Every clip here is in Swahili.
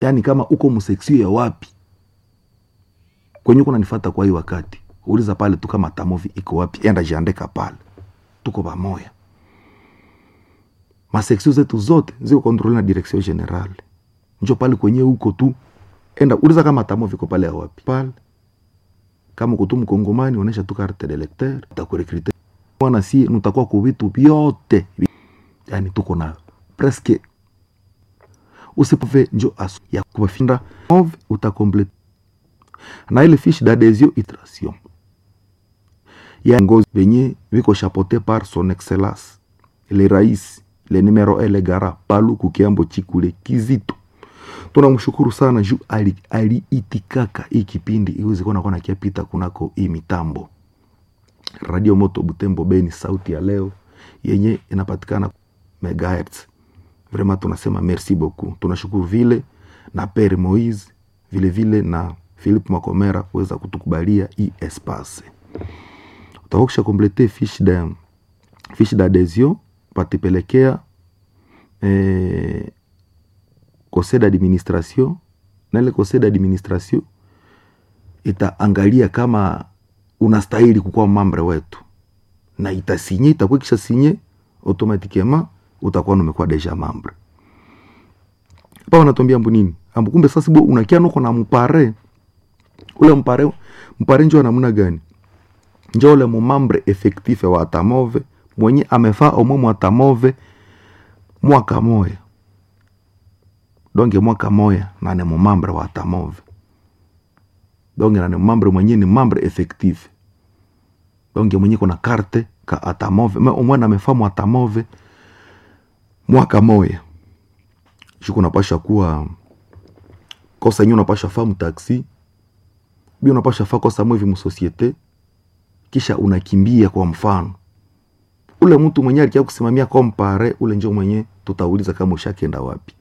yaani kama uko mseksio ya wapi kwenye uko nanifata kwa hii wakati uliza pale tu kama tamovi iko wapi enda jiandika pale tuko pamoya maseksio zetu zote ziko kontrole na direction generale njo pale kwenye huko tu enda uliza kama tamovi iko pale ya wapi pale kama uko tu mkongomani onesha tu carte de lecteur takurekrite mwana si nutakuwa ku vitu vyote yani tuko nayo presque usipove njo asu ya kubafinda move utakomplete na ile fiche d'adhesion iteration ya ngozi venye viko chapote par son excellence le rais le numero ele gara palu kukiambo chikule kizito tunamshukuru sana juu aliitikaka ali hii kipindi iweze kuwa nakuwa nakiapita kunako hii mitambo radio moto butembo beni sauti ya leo yenye inapatikana megahertz vraiment tunasema merci beaucoup tunashukuru vile na pere moise vile vile na philipe makomera kuweza kutukubalia hii espace utakusha komplete fiche de fiche d'adhesion patipelekea eh, conseil d'administration na ile conseil d'administration itaangalia kama unastahili kukuwa mambre wetu na itasinye itakuwa kisha sinye automatiquement utakuwa numekuwa deja mambre pa wanatuambia mbu nini ambu kumbe sasa bo unakia noko na mpare ule mpare mpare njo namna gani njo ule mumambre effectif wa atamove mwenye amefaa omwe mwatamove mwaka moya donge mwaka moya na ni mumambre wa atamove donge na ni mumambre mwenye ni mambre effectif donge mwenye kuna karte ka atamove me omwe amefaa mwatamove mwaka moya shuku unapasha kuwa kosa yenyewe unapasha faa mtaksi bi unapasha faa kosa mwevi msosiete kisha unakimbia kwa mfano ule mtu mwenye alikia kusimamia kompare ule njo mwenye tutauliza kama ushakenda wapi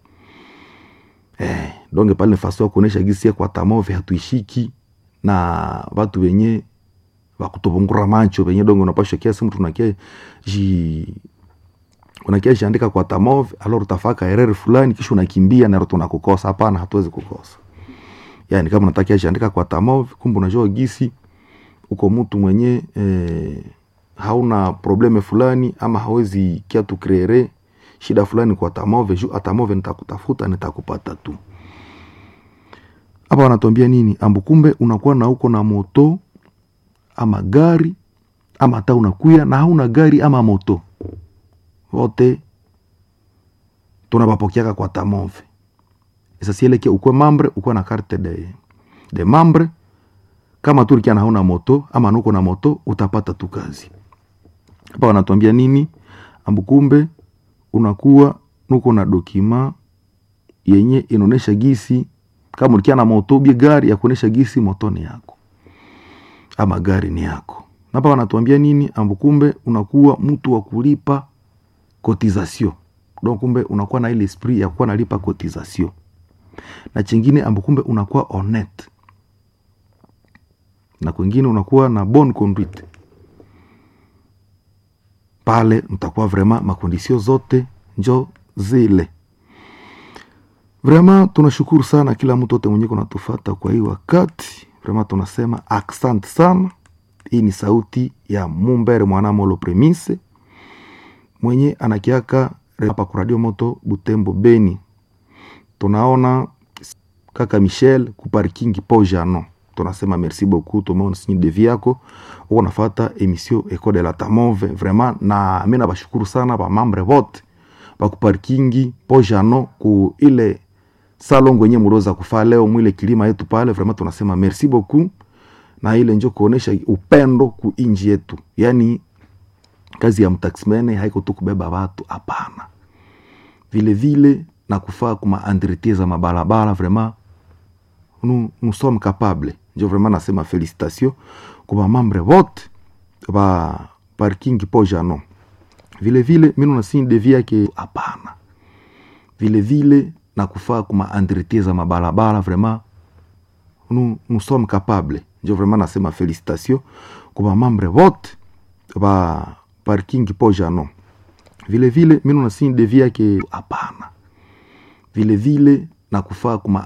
eh, donge pale nafasi ya kuonesha gisi kwa tamove hatuishiki na watu wenye wakutubungura macho wenye donge unapasha kiasi mtu unakia ji unakia jiandika kwa tamove alors utafaka erreur fulani kisha unakimbia na tunakukosa hapana hatuwezi kukosa yani kama unatakia jiandika kwa tamove kumbe unajua gisi uko mtu mwenye eh, hauna probleme fulani ama hawezi kia tukreere shida fulani kwa tamove juu atamove nitakutafuta nitakupata tu hapa wanatuambia nini ambu kumbe unakuwa na uko na moto ama gari ama hata unakuya na hauna gari ama moto wote tunabapokeaka kwa tamove esasieleke ukwe mambre ukwe na carte de, de mambre kama turikia na hauna moto ama nuko na moto utapata tu kazi hapa wanatuambia nini ambukumbe unakuwa nuko na dokima yenye inaonesha gisi kama ulikia na moto bie gari ya kuonesha gisi moto ni yako ama gari ni yako hapa wanatuambia nini ambukumbe unakuwa mtu wa kulipa cotisation donc kumbe unakuwa na ile esprit ya kuwa nalipa cotisation na chingine ambukumbe unakuwa honnête na kwingine unakuwa na bonne conduite pale mtakuwa vraiment makondisio zote njo zile vraiment tunashukuru sana kila mtu ote mwenye kunatufata kwa hii wakati vraiment tunasema aksante sana hii ni sauti ya mumbere mwanamolo premise mwenye anakiaka hapa kwa radio moto butembo beni tunaona kaka michel kuparkingi po jano tunasema merci beaucoup tumeona sinyi devi yako uko nafata emission eco de la tamove vraiment na mi nabashukuru sana bamambre vote bakuparkingi po jano ku ile salongo yenye muroza kufaa leo mwile kilima yetu pale vraiment tunasema merci beaucoup na ile njo kuonesha upendo ku inji yetu yani kazi ya mtaximene haiko tu kubeba watu hapana vile vile na kufaa kuma entretien za mabalabala vraiment nous, nous sommes capables njo vraiment nasema félicitation kwa mambre vote ba parking po jano vile vile mimi nasini devi yake hapana vile vile na kufaa kuma entretien za mabalabala vraiment nous, nous sommes capables njo vraiment nasema félicitation kwa mambre vote ba parking po jano vile vile mimi nasini devi yake hapana vile vile na kufaa kuma